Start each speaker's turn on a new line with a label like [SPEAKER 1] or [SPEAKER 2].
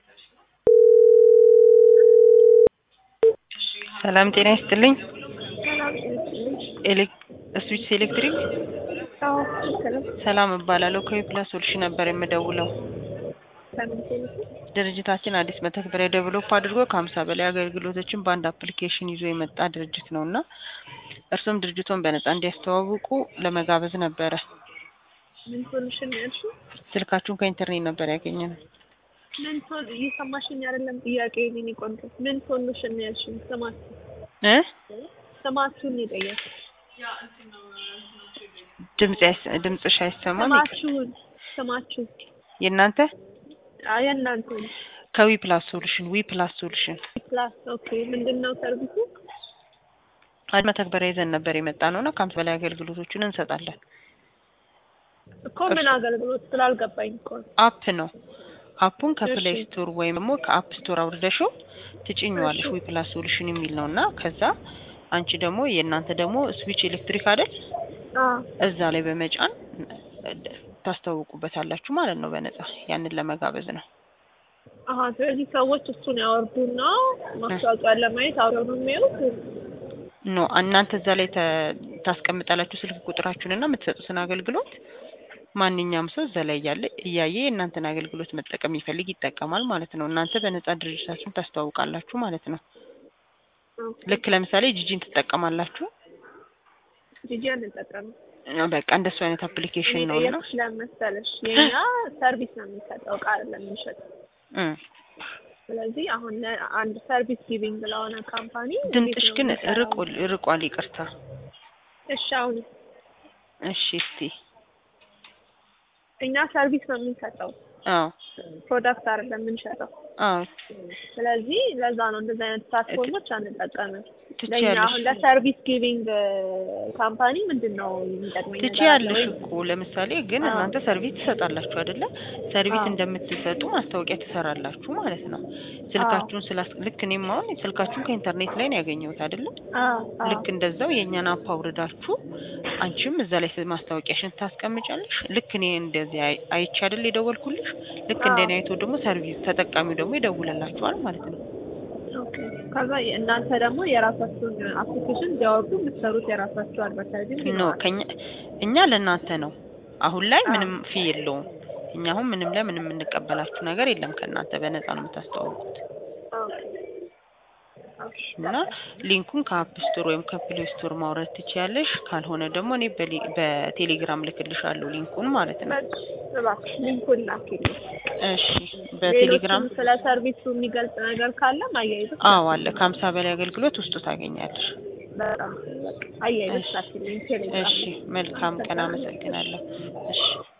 [SPEAKER 1] ሰላም ጤና ይስጥልኝ።
[SPEAKER 2] ሰላም ይስጥልኝ።
[SPEAKER 1] ኤሌክ ስዊትስ ኤሌክትሪክ
[SPEAKER 2] አዎ ትክክል።
[SPEAKER 1] ሰላም እባላለሁ። ከዊፕላስ ሶሉሽን ነበር የምደውለው።
[SPEAKER 2] ለምን ቴሌ
[SPEAKER 1] ድርጅታችን አዲስ መተግበሪያ ዴቨሎፕ አድርጎ ከሀምሳ በላይ አገልግሎቶችን በአንድ አፕሊኬሽን ይዞ የመጣ ድርጅት ነው እና እርሱም ድርጅቱን በነጻ እንዲያስተዋውቁ ለመጋበዝ ነበረ።
[SPEAKER 2] ምን ሶሉሽን ነው ያልሽው?
[SPEAKER 1] ስልካችሁን ከኢንተርኔት ነበር ያገኘነው።
[SPEAKER 2] ምን ሶል እየሰማሽኝ አይደለም? ጥያቄ የኔ ቆንጆ ምን ሶሉሽን ነው ያልሽኝ? ስማችሁ
[SPEAKER 1] እ
[SPEAKER 2] ስማችሁን ነው የጠየኩት።
[SPEAKER 1] ድምጽ አይስ- ድምጽሽ አይሰማም። ይቅርታ።
[SPEAKER 2] ስማችሁን ስማችሁ
[SPEAKER 1] የእናንተ
[SPEAKER 2] አይ የእናንተ
[SPEAKER 1] ከዊፕላስ ሶሉሽን ዊፕላስ ሶሉሽን
[SPEAKER 2] ፕላስ ኦኬ። ምንድን ነው ሰርቪሱ?
[SPEAKER 1] አንድ መተግበሪያ ይዘን ነበር የመጣ ነው እና ከሀምሳ በላይ አገልግሎቶችን እንሰጣለን።
[SPEAKER 2] እኮ ምን አገልግሎት ስላልገባኝ እኮ ነው።
[SPEAKER 1] አፕ ነው። አፑን ከፕሌይ
[SPEAKER 2] እሺ።
[SPEAKER 1] ስቶር ወይም ደግሞ ከአፕ ስቶር አውርደሽው ትጭኘዋለሽ።
[SPEAKER 2] እሺ።
[SPEAKER 1] ዊፕላስ ሶሉሽን የሚል ነው እና ከዛ አንቺ ደግሞ የእናንተ ደግሞ ስዊች ኤሌክትሪክ አይደል
[SPEAKER 2] አዎ
[SPEAKER 1] እዛ ላይ በመጫን ታስተዋውቁበታላችሁ ማለት ነው በነጻ ያንን ለመጋበዝ ነው።
[SPEAKER 2] አሀ ስለዚህ ሰዎች እሱን ያወርዱና ማስታወቂያን ለማየት አብረው ነው የሚያዩት።
[SPEAKER 1] ኖ እናንተ እዛ ላይ ተ- ታስቀምጣላችሁ ስልክ ቁጥራችሁን እና የምትሰጡትን አገልግሎት ማንኛውም ሰው እዛ ላይ እያለ እያየ የእናንተን አገልግሎት መጠቀም የሚፈልግ ይጠቀማል ማለት ነው። እናንተ በነጻ ድርጅታችሁን ታስተዋውቃላችሁ ማለት ነው። ልክ ለምሳሌ ጂጂን ትጠቀማላችሁ።
[SPEAKER 2] ጂጂ አንጠቀምም።
[SPEAKER 1] በቃ እንደሱ አይነት አፕሊኬሽን ነው እና
[SPEAKER 2] የጠየኩሽ ለምን መሰለሽ የኛ ሰርቪስ ነው የምንሰጠው እቃ አይደለም የምንሸጠው።
[SPEAKER 1] እም።
[SPEAKER 2] ስለዚህ አሁን አንድ ሰርቪስ ጊቪንግ ለሆነ ካምፓኒ
[SPEAKER 1] ድምፅሽ
[SPEAKER 2] እንዴት ነው
[SPEAKER 1] ግን
[SPEAKER 2] የሚሰራው?
[SPEAKER 1] ርቆ ርቋል። ይቅርታ።
[SPEAKER 2] እሺ አሁን
[SPEAKER 1] እሺ እስቲ
[SPEAKER 2] እኛ ሰርቪስ ነው የምንሰጠው
[SPEAKER 1] አዎ
[SPEAKER 2] ፕሮዳክት አይደለም የምንሸጠው።
[SPEAKER 1] አዎ
[SPEAKER 2] ስለዚህ ለዛ ነው እንደዚህ አይነት ፕላትፎርሞች አንጠቀምም። ለእኛ
[SPEAKER 1] ትችያለሽ
[SPEAKER 2] አሁን ለሰርቪስ ጊቪንግ ካምፓኒ ምንድን ነው የሚጠቅመኝ ነገር አለ
[SPEAKER 1] ትችያለሽ
[SPEAKER 2] ወይ?
[SPEAKER 1] እኮ ለምሳሌ ግን
[SPEAKER 2] አዎ።
[SPEAKER 1] እናንተ ሰርቪስ ትሰጣላችሁ አይደለ? ሰርቪስ
[SPEAKER 2] አዎ።
[SPEAKER 1] እንደምትሰጡ ማስታወቂያ ትሰራላችሁ ማለት ነው። ስልካችሁን ስላስ ልክ እኔም አሁን ስልካችሁን ከኢንተርኔት ላይ ነው ያገኘሁት አይደለ?
[SPEAKER 2] አዎ አዎ
[SPEAKER 1] ልክ እንደዛው የእኛን አፕ አውርዳችሁ አንቺም እዛ ላይ ስ- ማስታወቂያሽን ታስቀምጫለሽ። ልክ እኔ እንደዚህ አይ- አይቼ አይደል የደወልኩልሽ? ልክ
[SPEAKER 2] አዎ።
[SPEAKER 1] እንደኔ አይቶ ደግሞ ሰርቪስ ተጠቃሚው ደግሞ ይደውልላችኋል ማለት ነው።
[SPEAKER 2] ኦኬ። ከዛ እናንተ ደግሞ የራሳችሁን አፕሊኬሽን እንዲያወርዱ የምትሰሩት የራሳችሁ አድቨርታይዚንግ
[SPEAKER 1] ኖ
[SPEAKER 2] ይኖራል።
[SPEAKER 1] ከኛ እኛ ለእናንተ ነው። አሁን ላይ
[SPEAKER 2] አዎ።
[SPEAKER 1] ምንም ፊ የለውም። እኛ አሁን ምንም ላይ ምንም የምንቀበላችሁ ነገር የለም። ከእናንተ በነፃ ነው የምታስተዋውቁት
[SPEAKER 2] ኦኬ። ኦኬ።
[SPEAKER 1] እና ሊንኩን ከአፕ ስቶር ወይም ከፕሌይ ስቶር ማውረድ ትችያለሽ። ካልሆነ ደግሞ እኔ በሊ- በቴሌግራም ልክልሻለሁ ሊንኩን ማለት ነው።
[SPEAKER 2] በቃ እባክሽ ሊንኩን ላኪልኝ።
[SPEAKER 1] እሺ በቴሌግራም
[SPEAKER 2] ሌሎችም ስለ ሰርቪሱ የሚገልጽ ነገር ካለም አያይዘሽ
[SPEAKER 1] አዎ አለ ከሀምሳ በላይ አገልግሎት ውስጡ ታገኛለሽ።
[SPEAKER 2] በጣም በቃ አያይዘሽ
[SPEAKER 1] እሺ
[SPEAKER 2] ላኪልኝ ቴሌግራም
[SPEAKER 1] እሺ
[SPEAKER 2] ላይ።
[SPEAKER 1] መልካም ቀን። አመሰግናለሁ። እሺ